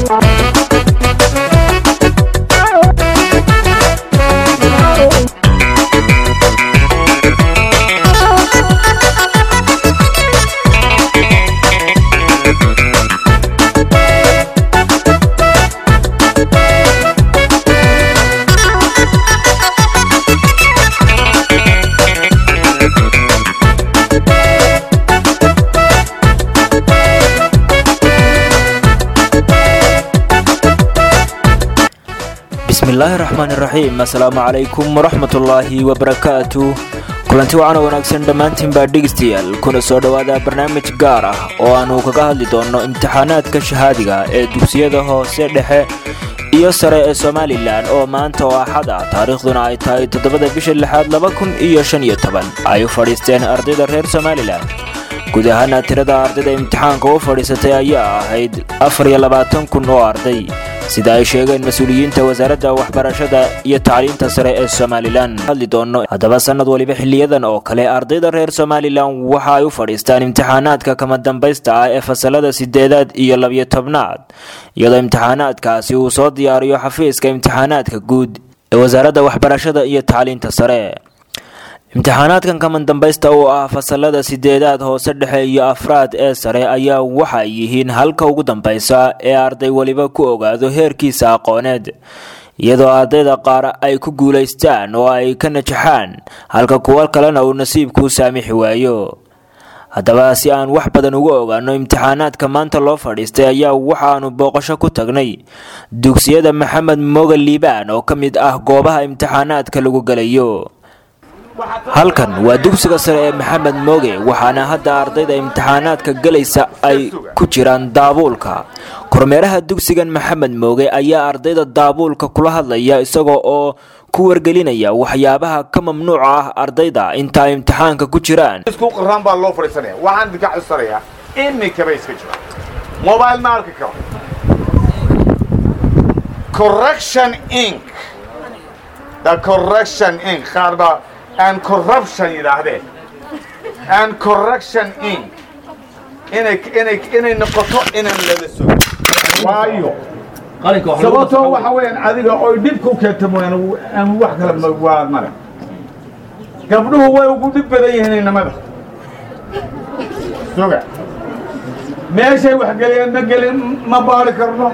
bismillaahi raxmaani raxiim assalaamu calaykum waraxmatullaahi wabarakaatu kulanti wacan oo wanaagsan dhammaantiin baa dhegeystayaal kuna soo dhowaada barnaamij gaar ah oo aanu kaga hadli doonno imtixaanaadka shahaadiga ee dugsiyada hoose dhexe iyo sare ee somalilan oo maanta oo axad ah taariikhduna ay tahay toddobada bisha lixaad laba kun iyo shan iyo toban ay u fadhiisteen ardayda reer somalilan guud ahaana tirada ardayda imtixaanka u fadhiisatay ayaa ahayd afar iyo labaatan kun oo arday sida ay sheegeen mas-uuliyiinta wasaaradda waxbarashada iyo tacliinta sare ee somalilan hadli doono haddaba sannad waliba xiliyadan oo kale ardayda reer somalilan waxa ay u fadhiistaan imtixaanaadka kama dambaysta ah ee fasalada sideedaad iyo labiyo tobnaad iyadoo imtixaanaadkaasi uu soo diyaariyo xafiiska imtixaanaadka guud ee wasaaradda waxbarashada iyo tacliinta sare imtixaanaadkan kaman dambaysta oo ah fasalada sideedaad hoose dhexe iyo afraad ee sare ayaa waxay yihiin halka ugu dambaysa ee arday weliba ku ogaado heerkiisa aqooneed iyadoo ardayda qaar ay ku guulaystaan oo ay ka najaxaan halka kuwo kalena uu nasiibkuu saamixi waayo haddaba si aan wax badan uga ogaano imtixaanaadka maanta loo fadhiistay ayaa waxaanu booqasho ku tagnay dugsiyada maxamed moga liibaan oo ka mid ah goobaha imtixaanaadka lagu gelayo halkan waa dugsiga sare ee maxamed mooge waxaana hadda ardayda imtixaanaadka gelaysa ay ku jiraan daabuulka kormeeraha dugsigan maxamed mooge ayaa ardayda daabuulka kula hadlaya isagoo oo ku wargelinaya waxyaabaha ka mamnuuca ah ardayda inta ay imtixaanka ku jiraan isku qaraan baa loo fadhiisanaya waxaan idinka xusanayaa iminkaba iska jira mobile ma arki karo correction inc the correction inc qaar baa and corruption yidhaahdeen and correction inc inay inay inay noqoto inaan lala sugo waayo sababtoo waxa weeyaan adiga oy dhib ku keenta mooyaan aan wax kale waa male gabdhuhu way ugu dhib badan yihiin inamada suga meeshay wax geliyeen ma gelin ma baari karno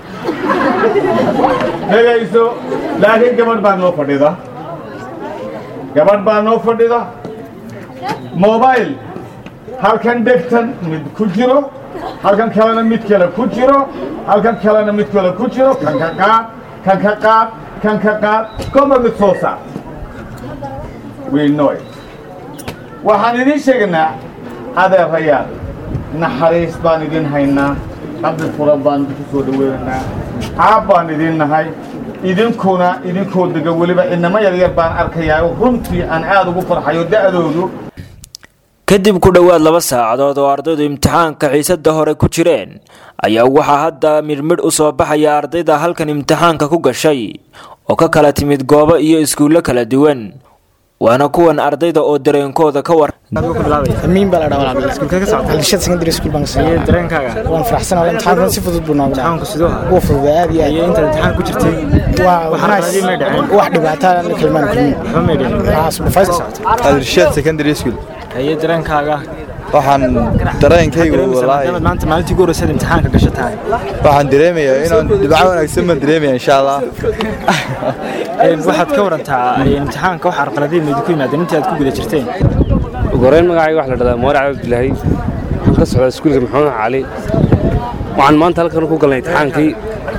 dhegayso laakiin gabadh baa noo fadhida gabadh baa noo fadhida mobile halkan dhegtan mid ku jiro halkan kalena mid kale ku jiro halkan kalena mid kale ku jiro kan ka qaad kan ka qaad kan ka qaad goba mid soo saar we know it waxaan idiin sheegaynaa adeerayaal naxariis baan idin haynaa qabdi furan baan idinku soo dhaweynaynaa caab baan idin nahay idinkuna idinkoo dega weliba inamo yaryar baan arkayaa runtii aan aad ugu farxayo da'doodu kadib ku dhowaad laba saacadood oo ardaydu imtixaanka xiisada hore ku jireen ayaa waxaa hadda midhmidh u soo baxaya ardayda halkan imtixaanka ku gashay oo ka kala timid goobo iyo iskuullo kala duwan waana kuwan ardayda oo dareenkooda ka war amiin baa la dhahaa walaal iskuulka ka socda halshad secondary school baan kasoo iyo dareenkaaga waan faraxsanahay imtixaankan si fudud buu noogu dhacay imtixaanku sidoo ha wuu fududaa aad iyo iyo aad intaad imtixaan ku jirtay waa waxaan nice. raadin may dhaceen. wax dhibaato la kelmaan kulmin waxba may dhicin waxaa supervisor Adirshad Secondary School haye dareenkaaga waxaan dareenkaygu wallaahi dareemaysaa maanta maalintii ugu horreysay imtixaanka gasho tahay waxaan dareemayaa inaan dhibco wanaagsan baan dareemaya insha Allah Een, waxaad ka warantaa een, imtixaanka wax arqaladiin ma idinku yimaadeen intii aad ku guda jirteen ugu horreyn magacayga waxa la dhahdaa moore cabdilaahi waxaan ka socdaa iskuulka maxamed cali waxaan maanta halkan ku galnay imtixaankii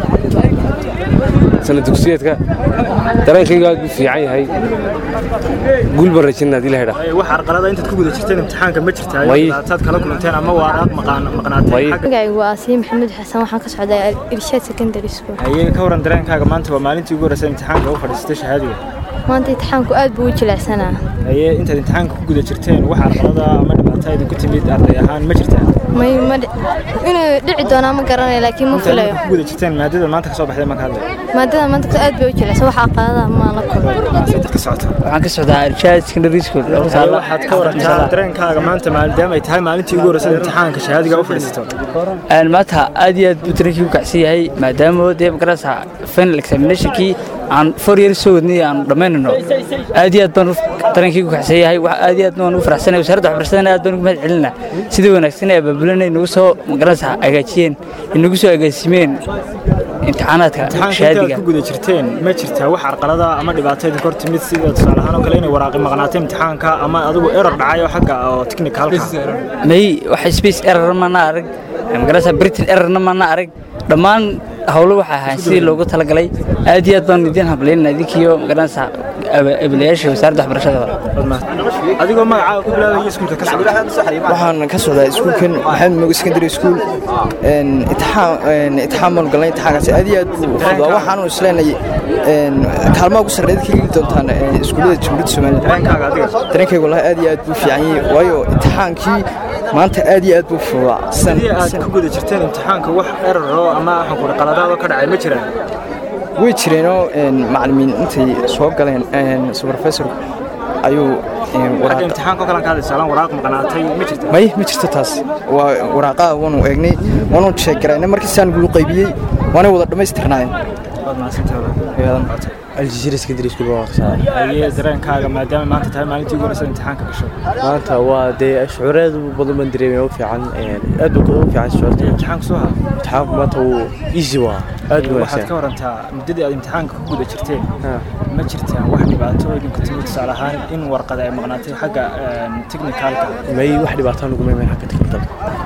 sana dugsiyeedka dareenkaygu aad buu fiican yahay guul baan rajaynaa haddii la hedhaa Ee, wax arqalada intaad ku guda jirteen imtixaanka ma jirtaa Way. taad kala kulanteen ama waa aad maqaan- maqnaateen Way. xagga- magacaygu waa asiim maxamuud xasan waxaan ka socdaa irshaad secondary school haye ka waran dareenkaaga maanta waa maalintii ugu horreysay imtixaanka u fadhiisatay shahaadiga maanta imtixaanku aad buu u jilecsanaa haye intaad imtixaanka ku guda jirteen wax arqalada ama dhibaato idinku timid arday ahaan ma jirtaa may ma dhi- inuu dhici doonaa ma garanayo laakiin ma intaad filayo ku guda jirteen maadada maanta ka soo baxday marka hadlay maadada maanta aad bay u jilaysa waxa aqaadaha ma la kulmay seedad ka socota waxaan ka socdaa irshaad secondary school waxaad ka warantaa dareenkaaga maanta maadaama ay tahay maalintii ugu horreysay imtixaanka shahaadiga u fadhiisato maanta aad iyo aad buu tarankii u kacsan yahay maadaama dee magarasa final examinationkii aan four years soo wadnay aan dhammaynayno aad iyo aad baan tarankii u kacsan yahay wax aad iyo aad baan ugu faraxsanay wasaaradda waxbarashadana aad baan ugu mahad celinaa sidii wanaagsan ee abaabulanay nagu soo magarasa hagaajiyeen inagu soo agaasimeen imtixaanaadka imtixaanka intaad shahaadiga ku guda jirteen ma jirtaa wax carqalada ama dhibaato idin kor timid sida tusaale ahaan oo kale inay waraaqi maqnaatay imtixaanka ama adigu error dhacay oo xagga oo technicalka may wax space error mana arag magarasa britain errorna mana arag dhammaan howlo waxay ahayn sidii loogu talagalay aad iyo aad baan idiin hablaynaa idinkiyo magarasa abilayaasha wasaaradda waxbarashada adigoo magacaaga ku bilaabaya iskuulka ka socda waxaan ka socdaa iskuulkan maxamed mogo secondary school een, itixaan een, itixaan baanu galnay itixaankaasi aad iyo aad buu u fududaa waxaanu isleenay een, kaalmaha ugu sarreeya ka geli doontaan een, iskuullada jamhuuriyadda somaliland dareenkaaga adiga dareenkayga wallahi aad iyo aad buu fiican yahay waayo itixaankii maanta aad iyo aad buu fududaa San- sidii aad san- ku guda jirteen imtixaanka wax error ama waxaan ku qaladaado ka dhacay ma jiraan way jireenoo een, macallimiin intay soo galeen een, supervisorku ayuu een, xagga waraaq imtixaanka oo kale ka hadlaysa alaan waraaq maqnaatay ma jirta may ma jirto taas waa waraaqaha waanu eegnay waanu sheeg garaynay markii saan lagu qaybiyey waanay wada dhammaystirnaayeen waad mahadsantahay aljazeera secondary school baa waqtisaa haye dareenkaaga maadaama maanta tahay maalintii ugu horreysay imtixaanka gasho maanta waa dee shucuureed badan baan dareemaya u fiican aad buu u fiican shucuurta imtixaanku soo haa imtixaanku maanta wuu easy waa aad buu waxaad ka wanaagsan warantaa muddadii aad imtixaanka ku guda jirteen ma jirtaan wax dhibaato oo idinku timid tusaale ahaan in warqada ay maqnaatay xagga technicalka may wax dhibaataan ugu maymayn xagga tiknikalka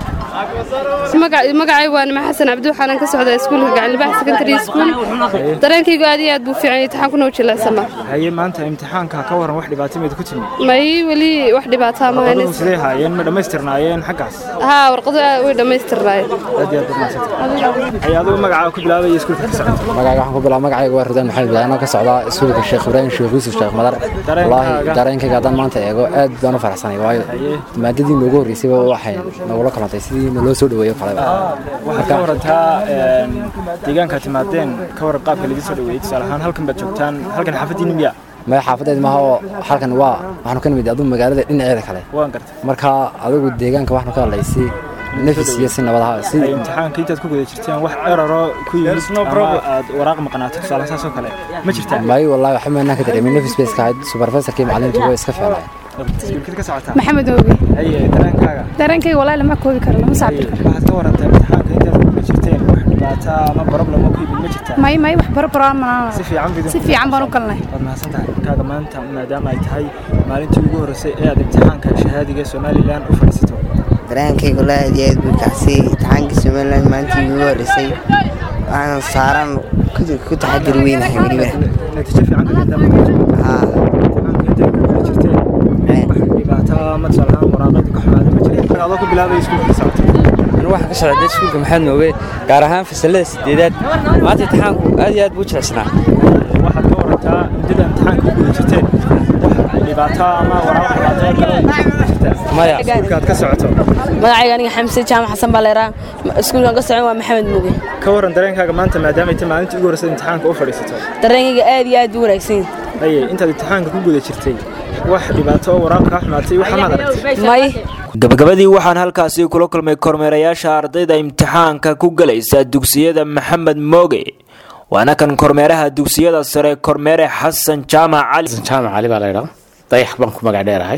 magacay waa nima xasan cabdi waxaanan ka socdaa iskuulka gacanlibax secondary school dareenkaygu aad iyo aad buu fiican yahay imtixaankuna u jilaysama haye maanta imtixaanka ka waran wax dhibaato meed ku timid may weli wax dhibaataa ma warqaduhu haynes sidee haayeen ma dhammaystirnaayeen xaggaas haa warqadu aad way dhammaystirnaayeen aad iyo aad baad mahadsantahay haye adigu magacaaga ku bilaabaya iskuulka ka socota magacayga waxaan ku bilaaba magacayga waa ridaan maxamed badaano ka socdaa iskuulka sheekh ibraahim sheekh yuusuf sheekh madar wallaahi dareenkayga haddaan maanta eego aad baan u faraxsanay waayo maadadii noogu horreysayba waxay nagula kalantay sidii naloo soo dhaweeyo kaleba waxaad ka warantaa deegaanka timaadeen ka waran qaabka laidin soo dhaweeyey tusaale ahaan halkan baad joogtaan halkan xaafadiina miya maya xaafadeed maaha oo halkan waa waxaanu ka nimid aduu magaalada dhinaceeda kale waan gartay marka adigu deegaanka waxaanu ka hadlay si nafis iyo si nabadaha si ay imtixaanka intaad ku guda jirteen wax eraro ku yimid ama aad waraaq maqnaato tusaale saas oo kale ma jirtaa may wallahi waxba maanaan ka dareemin nafis bay iska ahayd supervisorkii macalimiintu way iska fiicnaayeen iskuulkid ka socotaa maxamed ooge haye dareenkaaga dareenkayga walahi lama koobi karo lama saabir karo waxaad ka warantaa imtixaanka intaad ku guda jirteen wax dhibaato ama problem oo ku yimid ma jirtaa may may wax barbaraan manaan si fiican bidin si fiican baan u galnay waad mahadsantahay kaaga maanta maadaama ay tahay maalintii ugu horreysay ee aad imtixaanka shahaadiga ee somalilan u fadhiisato dareenkayga walahi aad iyo aad buu kacsay imtixaanka somaliland maalintii ugu horreysay waxaan saaran ku- ku taxadir weynahay weliba natiijo fiican ka dhigtaa haa imtixaanka intaad ku guda jirteen wax dhibaato ama tusaale ahaan waraaqeed ka xumaada ma jireen adoo ku bilaabay iskuulka ka socota anu waxaan ka socday iskuulka maxamed nooge gaar ahaan fasalada sideedaad maanta imtixaanku aad iyo aad buu jilicsanaa waxaad ka warantaa muddada imtixaanka ku guda jirteen wax dhibaato ama waraaq dhibaato kale ma jirtaa maya iskuulka aad ka socoto magacayga aniga xamse jaamac xasan baa leeraa iskuulkan ka socon waa maxamed muge ka waran dareenkaaga maanta maadaama ay tahay maalintii ugu horreysay imtixaanka u fadhiisato dareenkayga aad iyo aad buu wanaagsan haye intaad imtixaanka ku guda jirtay wax dhibaato oo waraaq kaa xumaatay waxa maad aragtay may gabagabadii waxaan halkaasi kula kulmay kormeerayaasha ardayda imtixaanka ku galaysa dugsiyada maxamed mooge waana kan kormeeraha dugsiyada sare kormeere xasan jaamac cali jaamac cali baa laydhaa dayax baan ku magac dheerahay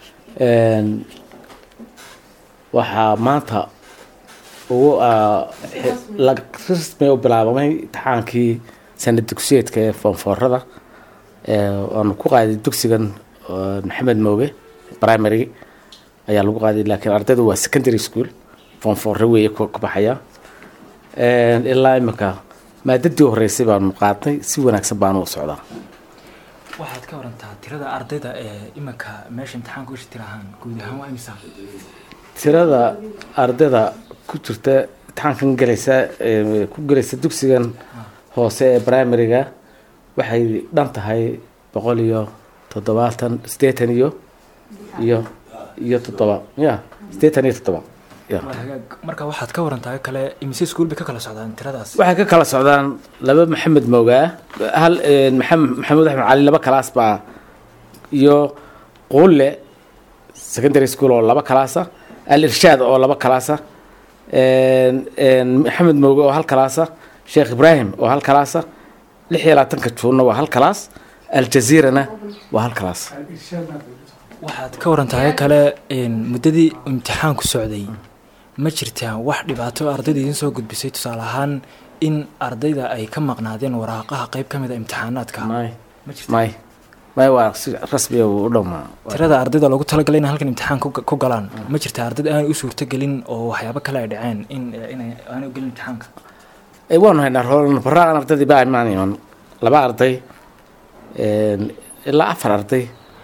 waxaa maanta ugu rasmi u bilaabamay imtixaankii sanad dugsiyeedka ee foonfoorada waanu ku qaaday dugsigan maxamed mooge primary ayaa lagu qaaday laakiin ardaydu waa secondary school foonfoore weeye ku ka baxaya ilaa imika maadadii horeysay baanu qaadnay si wanaagsan baanu u socdaa waxaad ka warantaa tirada ardayda ee iminka meesha imtixaanka usha tirahaan guud ahaan waa imisa tirada ardayda ku jirta imtixaankan galaysa ee ku galaysa dugsigan hoose ee primaryga waxay dhan tahay boqol iyo toddobaatan siddeetan iyo iyo iyo toddoba ya siddeetan iyo toddoba ya marka waxaad ka warantahay kale imise iskuul bay ka kala socdaan tiradaas waxay ka kala socdaan laba maxamed moogaa hal een, maxam- maxamed axmed cali laba kalaas baa iyo quulle secondary school oo laba kalaasa al irshaad oo laba kalaasa een, een, maxamed mooge oo hal kalaasa sheekh ibraahim oo hal kalaasa lix iyo labaatanka juunna waa hal kalaas aljaziirana waa hal kalaas waxaad ka warantahay kale een, muddadii imtixaanku socday ma jirtaa wax dhibaato ardayda idiin soo gudbisay tusaale ahaan in ardayda ay ka maqnaadeen waraaqaha qayb ka mid a imtixaanaadka may may may waa si rasmiya u dhowmaa tirada ardayda loogu talagalay inay halkan imtixaan ku ku galaan ma jirtaa ardayda aanay u suurtagelin oo waxyaabo kale ay dhaceen in inay aanay u gelin imtixaanka ay waanu haynaa roolnabaraan ardaydii baa imaan iman laba arday een, ilaa afar arday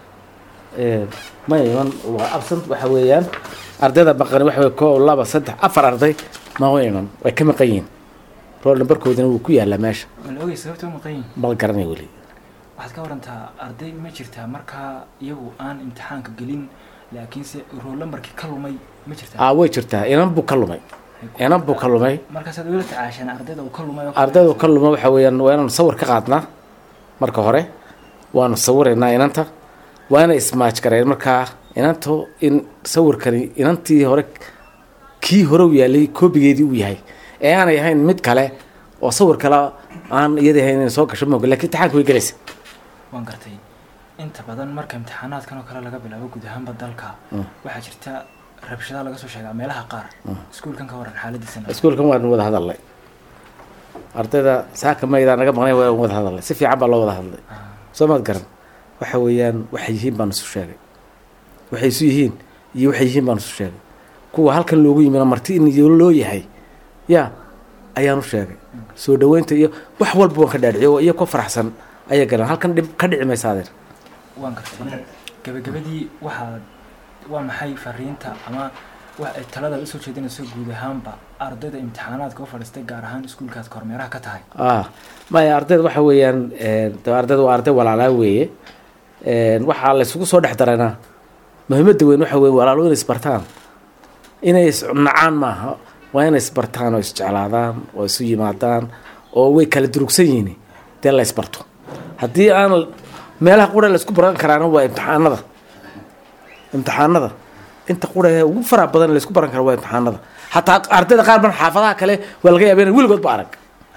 een, ma iman waa absent waxa weeyaan ardayda maqani waxa weye koo laba saddex afar arday ma u iman way ka maqan yihiin rool nambarkoodina wuu ku yaalaa meesha ma la ogay sababta u maqan yihin ma la garanay weli waxaad ka warantaa arday ma jirtaa markaa iyagu aan imtixaanka gelin laakiinse rool lambarkii ka lumay ma jirtaa aa way jirtaa inan buu ka lumay inan buu ka lumay markaasaad ugala tacaasheen ardayda uu ka lumay oo kale? ardaydu ka luma waxa weeyaan waa inaanu sawir ka qaadnaa marka hore waanu sawiraynaa inanta waa inay ismaaj gareen markaa inantu in sawirkani inantii hore kii hore u yaalay koobigeedii uu yahay ee aanay ahayn mid kale oo sawir kale aan iyada ahayn inay soo gasho mooga lakiin imtixaanka way gelaysa waan gartay inta badan marka imtixaanaadkan oo kale laga bilaabo guud ahaanba dalka Mm. waxaa jirta rabshadaha laga soo sheegaa meelaha qaar Mm. iskuulkan ka waran xaaladiisana iskuulkan waanu wada hadalnay ardayda saaka maydaa naga maqnay waan wada hadalnay si fiican baa loo wada hadlay soo maad garan waxa weeyaan waxay yihiin baan isu sheegay waxay isu yihiin iyo waxay yihiin baan isu sheegay kuwa halkan loogu yimina marti in iyo loo yahay ya ayaan u sheegay soo dhaweynta iyo wax walba waan ka dhaadhiciyo iyo ku faraxsan ayaa galan halkan dhib ka dhici maysa adeer waan gartay gabagabadii waxaad waa maxay fariinta ama wax ay taladaad usoo jeedinayso guud ahaanba ardayda imtixaanaadka u fadhiistay gaar ahaan iskuulkaad kormeeraha ka tahay ah maya ardayda waxa weeyaan een, de ardayda waa arday walaalaa weeye een, waxaa la isugu soo dhex daranaa muhiimadda weyn waxa weeye walaalo inay isbartaan inay isnacaan maaha waa inay isbartaan oo isjeclaadaan oo isu yimaadaan oo way kala durugsan yihiin dee la isbarto haddii aan meelaha qura la isku baran karaana waa imtixaanada imtixaanada inta qura ee ugu faraha badan la isku baran kara waa imtixaanada xataa ardayda qaar ban xaafadaha kale waa laga yaaba inay weligood ba arag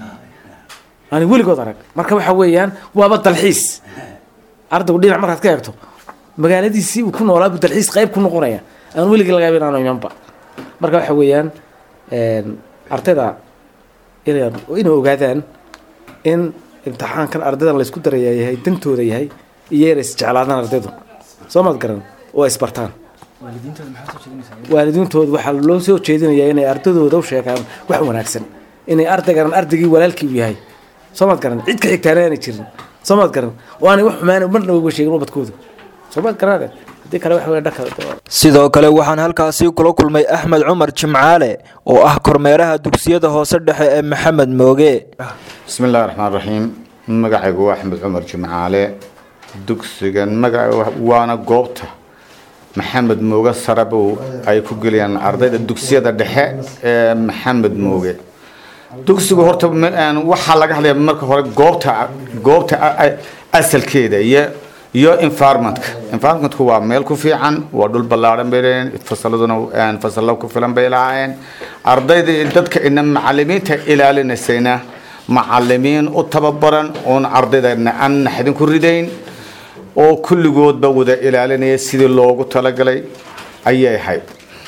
ani weligood arag marka waxa weeyaan waaba dalxiis ardaygu dhinac markaad ka eegto magaaladiisii uu ku noolaa buu dalxiis qayb ku noqonaya aan weligii laga yaaba inaanu imanba marka waxa weeyaan een, ardayda inay inay ogaadaan in imtixaankan ardaydan la isku daraya yahay dantooda yahay iyo inay isjeclaadaan ardaydu soo maad garan oo ay isbartaan waalidiintooda maxaa soo jeedinaysaa waalidiintooda waxaa loo soo jeedinayaa inay ardadooda u sheegaan wax wanaagsan inay ardaygan ardaygii walaalkii u yahay soo maad garan cid ka xigtaana aanay jirin soo maad garan oo aanay wax xumaan marna uga sheegin ubadkooda soo maad garanaade haddii kale waxa weya dhanka sidoo kale waxaan halkaasi kula kulmay axmed cumar jimcaale oo ah kormeeraha dugsiyada hoose dhexe ee maxamed mooge بسم الله الرحمن الرحيم magacaygu waa axmed cumar jimcaale dugsigan magaca waana goobta maxamed mooge sarabow ay ku geliyaan ardayda dugsiyada dhexe ee maxamed mooge dugsigu horta ma- een, waxaa laga hadlaya marka hore goobta goobta a- a- asalkeeda iyo iyo environmentka environmentku waa meel ku fiican waa dhul ballaaran bay leeyihiin fasaladuna een, fasalo ku filan bay lahaayeen ardayda iyo dadka ina macalimiinta ilaalinaysayna macalimiin u tababaran oon ardayda aan naxdin ku ridayn oo kulligoodba wada ilaalinaya sidii loogu talagalay ayay ahayd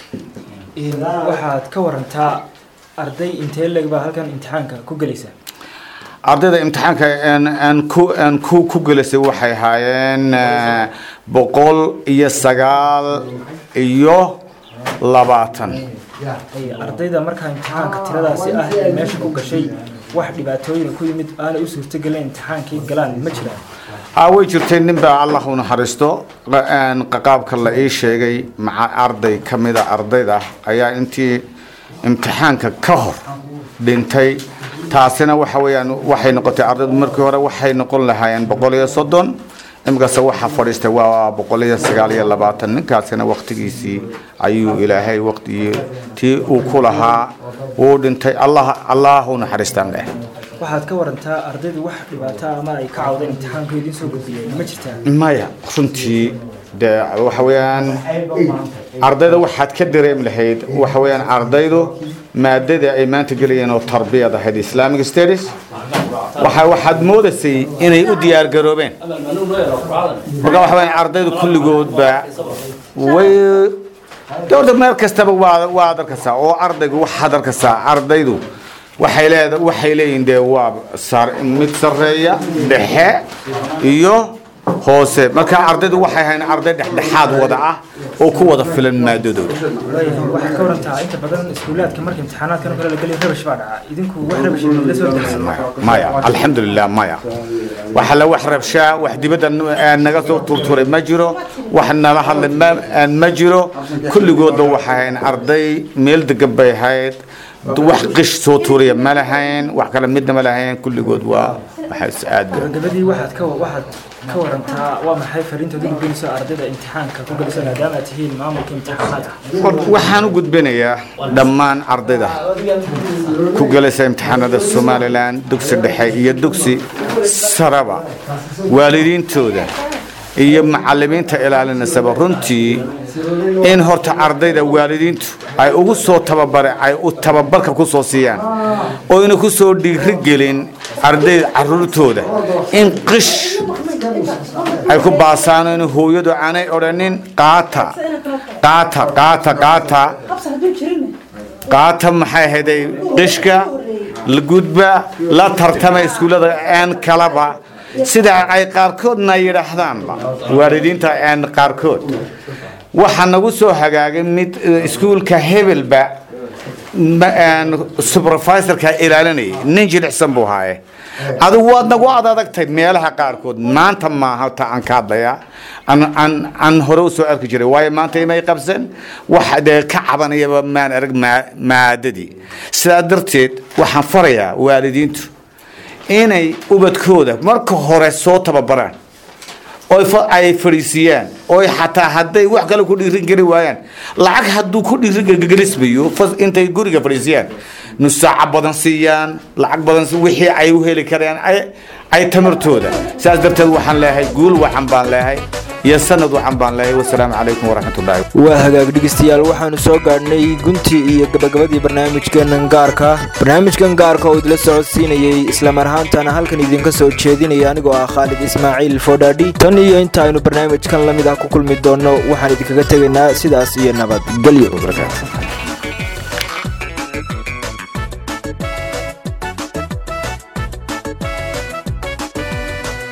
waxaad ka warantaa arday intee leg baa halkan imtixaanka ku gelaysa ardayda imtixaanka een, een, ku een, ku ku gelisay waxay ahaayeen eh, boqol iyo sagaal iyo labaatan Ay, ardayda markaa imtixaanka tiradaasi ah ee meesha ku gashay wax dhibaatooyin ku yimid aanay u suurtagelin imtixaankii galaan ma jiraan aa way jirtay nin baa allah u naxariisto qa- een, qaabka la ii sheegay maca arday ka mida ardayda ayaa intii imtixaanka ka hor dhintay taasina waxa weeyaan waxay noqotay ardaydu markii hore waxay noqon lahaayeen boqol iyo soddon imikase waxaa fadhiistay waa boqol iyo sagaal iyo labaatan ninkaasina waktigiisii ayuu ilaahay waqtigii tii uu ku lahaa uu dhintay allah allahu naxariistaan leh waxaad ka warantaa ardaydu wax dhibaato ama ay ka cawdeen imtixaanku idiin soo gudbiyeen ma jirtaa maya runtii de waxa weeyaan ardayda waxaad ka dareemi lahayd waxa weeyaan ardaydu maadada ay maanta gelayeen oo tarbiyad ahayd islamic studies waxa waxaad moodaysay inay u diyaar garoobeen marka waxa weeyaan ardaydu kulligoodba way dowladda meel kastaba waa waa arkaysaa oo ardaygu waxaad arkaysaa ardaydu waxay leeda waxay leeyihiin dee waa sar mid sarreeya dhexe iyo hoose marka ardaydu waxay hayn arday dhexdhexaad wada ah oo ku wada filan maadadooda waxaad ka warantaa inta badan iskuulaadka marka imtixaanaadkan oo kale la geliyo rabash baa dhaca idinku wax rabash la soo darsan maya alxamdulilah maya waxa la wax rabshaa wax dibadda naga soo turturay ma jiro wax nala hadlay ma ma jiro kulligoodba waxay hayn arday meel degan bay ahayd wax qish soo tuuraya ma lahayn wax kale midna ma lahayn kulligood waa waxay aad gabagabadii waxaad ka waxaad ka warantaa waa maxay fariinta ugu gudbinayso ardayda imtixaanka ku galisa maadaama aad tihiin maamulka imtixaanaadka waxaan u gudbinayaa dhammaan ardayda ku galaysa imtixaanada somalilan dugsi dhexe iyo dugsi saraba waalidiintooda iyo macalimiinta ilaalinaysaba runtii in horta ardayda waalidiintu ay ugu soo tababare ay u tababarka ku soo siiyaan oyna ku soo dhiirigelin ardayda caruurtooda in qish ay ku baasaan in hooyadu aanay odhanin qaata qaata qaata qaata qaata maxay ahayday qishka la gudba la tartama iskuullada aan kalaba sida ay qaarkoodna yidhaahdaanba waalidiinta aan qaarkood waxaa nagu soo hagaagay mid iskuulka hebelba supervisorka ilaalinayay nin jilicsan buu haaye adigu waad nagu ad adagtay meelaha qaarkood maanta maaha ta aan ka hadlaya aan hore u soo arki jiray waayo maanta imay qabsan wax dee ka cabanayaba maan arag maadadii sidaa darteed waxaan farayaa waalidiintu inay ubadkooda marka hore soo tababaraan oo ay fadhiisiiyaan oo xataa hadday wax kale ku dhiirin geli waayaan lacag hadduu ku dhiirigelismayo intay guriga fadhiisiyaan nusaaca badan siiyaan lacag badan wixii ay u heli karaan ay tamartooda saas darteed waxaan leeyahay guul wacan baan leeyahay iyo sanad wacan baan leeyahay wasalaamu calaykum waraxmatullaahi waa hagaag dhegeystayaal waxaanu soo gaadhnay guntii iyo gabagabadii barnaamijkeenan gaarka barnaamijkan gaarka oo idila socodsiinayey islamar ahaantana halkan idinka soo jeedinaya anigoo ah khaalid ismaaciil fodhaadhi tan iyo inta aynu barnaamijkan la mid ah ku kulmi doonno waxaan idinkaga tegaynaa sidaas iyo nabadgelyo